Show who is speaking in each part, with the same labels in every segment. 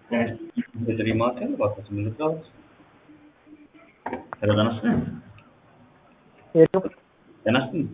Speaker 1: በጥሪ ማዕከል እባክዎት ምልክት ሄሎ ጤና ይስጥልኝ
Speaker 2: ሄሎ
Speaker 1: ጤና ይስጥልኝ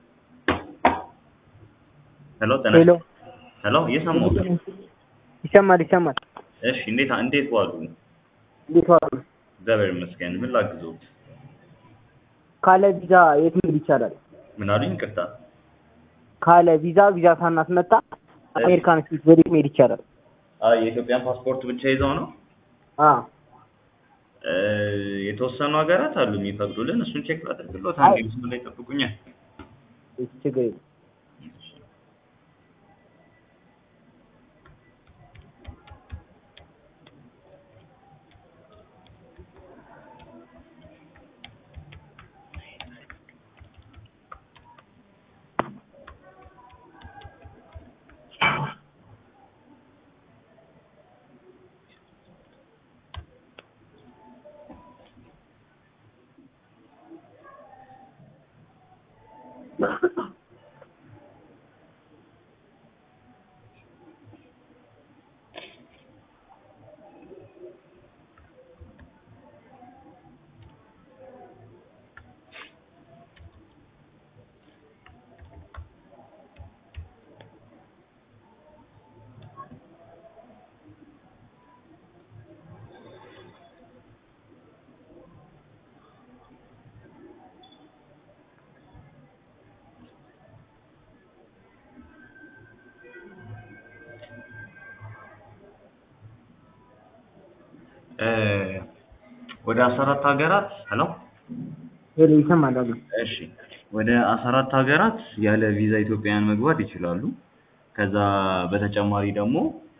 Speaker 1: ሄሎ ጤና
Speaker 2: ሄሎ
Speaker 1: ሄሎ እየሰማሁት ነው።
Speaker 2: ይሰማል ይሰማል።
Speaker 1: እሺ እንዴት እንዴት ዋሉ?
Speaker 2: እንዴት ዋሉ?
Speaker 1: እግዚአብሔር ይመስገን። ምን ላግዞት?
Speaker 2: ካለ ቪዛ የት መሄድ ይቻላል?
Speaker 1: ምን አሉኝ? ይቅርታ
Speaker 2: ካለ ቪዛ ቪዛ ሳናስመጣ አሜሪካን ስቴት ወዴት መሄድ ይቻላል?
Speaker 1: አይ የኢትዮጵያን ፓስፖርት ብቻ ይዘው ነው?
Speaker 2: አ
Speaker 1: እ የተወሰኑ ሀገራት አሉ የሚፈቅዱልን። እሱን ቼክ ላድርግሎት።
Speaker 2: አይ።
Speaker 1: አንዴ ምስሉ ላይ ጠብቁኛል።
Speaker 2: እሺ፣ ችግር የለም።
Speaker 1: እ ወደ አስራ አራት ሀገራት ሄሎ
Speaker 2: ሄሎ ይሰማል አሉ።
Speaker 1: እሺ ወደ አስራ አራት ሀገራት ያለ ቪዛ ኢትዮጵያውያን መግባት ይችላሉ። ከዛ በተጨማሪ ደግሞ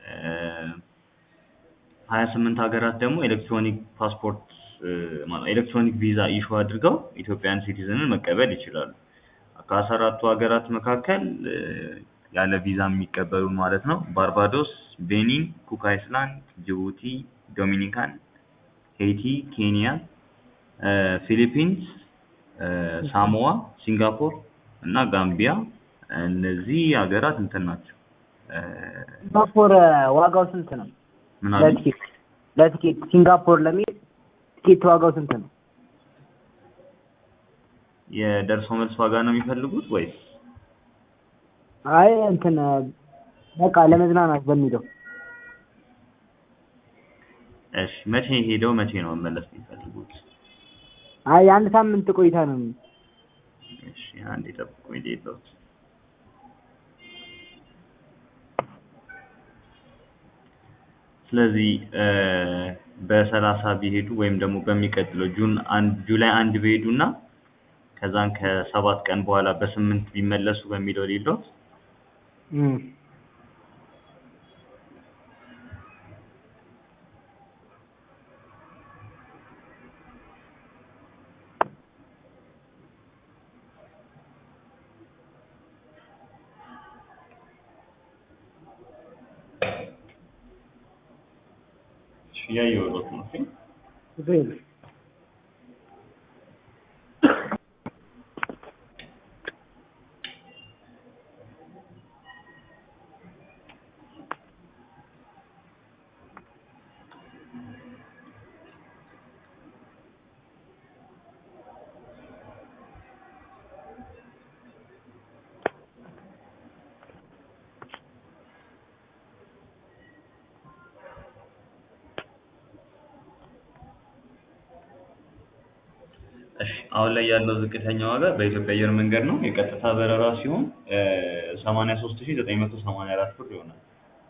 Speaker 1: ሀያ ስምንት ሀገራት ደግሞ ኤሌክትሮኒክ ፓስፖርት እ ማለት ኤሌክትሮኒክ ቪዛ ኢሹ አድርገው ኢትዮጵያን ሲቲዝንን መቀበል ይችላሉ። ከአስራ አራቱ ሀገራት መካከል እ ያለ ቪዛ የሚቀበሉ ማለት ነው ባርባዶስ፣ ቤኒን፣ ኩክ አይስላንድ፣ ጅቡቲ፣ ዶሚኒካን፣ ሄይቲ፣ ኬንያ፣ እ ፊሊፒንስ፣ እ ሳሞዋ፣ ሲንጋፖር እና ጋምቢያ እነዚህ ሀገራት እንትን ናቸው። እ
Speaker 2: ሲንጋፖር ዋጋው ስንት ነው?
Speaker 1: ምን አሉ?
Speaker 2: ለቲኬት ለቲኬት ሲንጋፖር ለመሄድ ቲኬት ዋጋው ስንት ነው?
Speaker 1: የደርሶ መልስ ዋጋ ነው የሚፈልጉት ወይስ?
Speaker 2: አይ እንትን በቃ ለመዝናናት በሚለው
Speaker 1: እሺ መቼ ሄደው መቼ ነው መመለስ የሚፈልጉት?
Speaker 2: አይ የአንድ ሳምንት ቆይታ ነው።
Speaker 1: እሺ አንዴ ጠብቁኝ ልሂድልዎት። ስለዚህ እ በሰላሳ ቢሄዱ ወይም ደግሞ በሚቀጥለው ጁን አንድ ጁላይ አንድ ቢሄዱ እና ከዛን ከሰባት ቀን በኋላ በስምንት ቢመለሱ በሚለው ልሂድልዎት።
Speaker 2: እም
Speaker 1: እሺ እያየሁልዎት ነው። እሺ
Speaker 2: ችግር የለም።
Speaker 1: እሺ አሁን ላይ ያለው ዝቅተኛ ዋጋ በኢትዮጵያ አየር መንገድ ነው። የቀጥታ በረራ ሲሆን ሰማንያ ሶስት ሺህ ዘጠኝ መቶ ሰማንያ አራት ብር ይሆናል።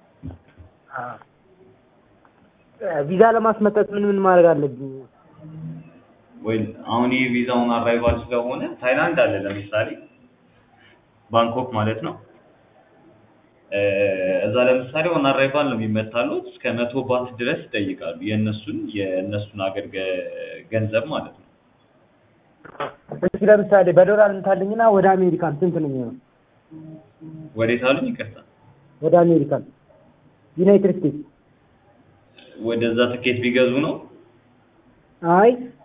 Speaker 2: ቪዛ ለማስመጠት ምን ምን ማድረግ አለብኝ?
Speaker 1: ወይ አሁን ይህ ቪዛውን አራይቫል ስለሆነ ታይላንድ አለ ለምሳሌ ባንኮክ ማለት ነው። እ እዛ ለምሳሌ ኦን አራይቫል ነው የሚመታሉት እስከ መቶ ባት ድረስ ይጠይቃሉ። የእነሱን የእነሱን አገር ገ- ገንዘብ ማለት ነው።
Speaker 2: እስኪ ለምሳሌ በዶላር እንታለኝና ወደ አሜሪካን ስንት ነው የሚሆነው?
Speaker 1: ወዴት አሉኝ? ይቅርታ
Speaker 2: ወደ አሜሪካን ዩናይትድ ስቴትስ
Speaker 1: ወደዛ ትኬት ቢገዙ ነው።
Speaker 2: አይ